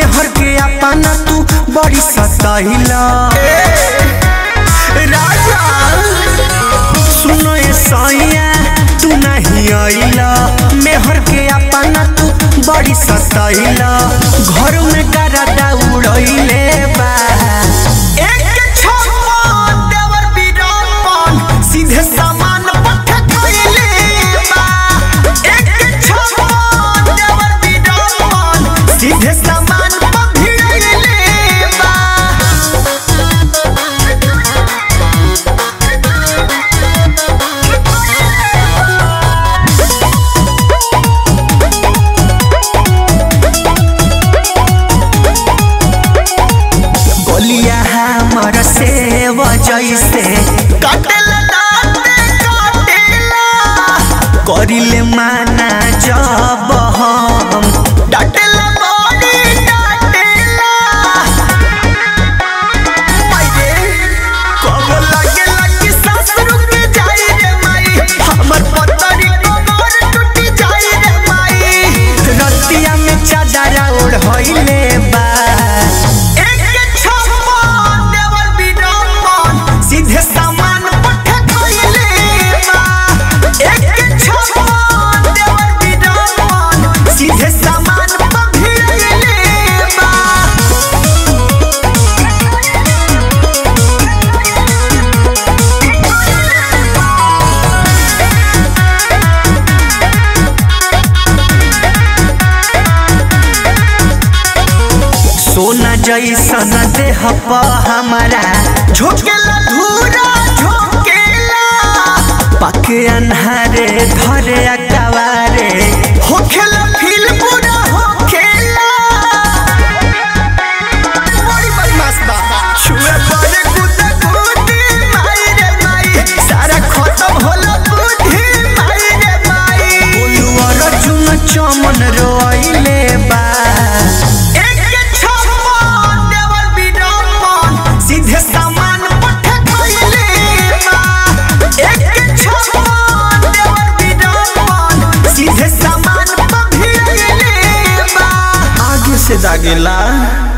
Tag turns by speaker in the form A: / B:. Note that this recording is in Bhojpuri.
A: मेहर के अपना तू बड़ी सताइला राजा सुनो ए सैया तू नहीं आइला मेहर के अपना तू बड़ी सताइला घर में गरदा उड़ैले बा एक छप्पन देवर बीरापन सीधे सामान पठ खइले बा एक छप्पन देवर बीरापन सीधे सामान पठ भिड़ैले बा गोलिया हमर सेव जैसे काटेला दाँते काटेला करिले माना जब हम डाटेला बड़ी डाटेला माये कब लगे लगी सांस रुक जाई रे माई हमर पतरी कमर टूट जाई रे माई रतिया में चादर ओढ़ होइले बा एक छप्पन देवर बीरापन सीधे सामान पठ खइले बा एक छप्पन देवर बीरापन सीधे सामान पठ भिड़ैले बा सोना जैसन देह प हमारा झोंकेला धूरा झोंकेला पके अन्हारे धरे अकवारे होखेला फील पूरा होखेला बड़ी बदमाश बा छुए पड़े गुदा गुदी माई रे माई सारा खत्म होला बुद्धि माई रे माई बोलू अर्जुन चमन रोइले बा एक छप्पन देवर बीरापन सीधे सामान पठ खइले बा एक छप्पन देवर बीरापन सीधे सामान पठ भिड़ैले बा आगे से दागेला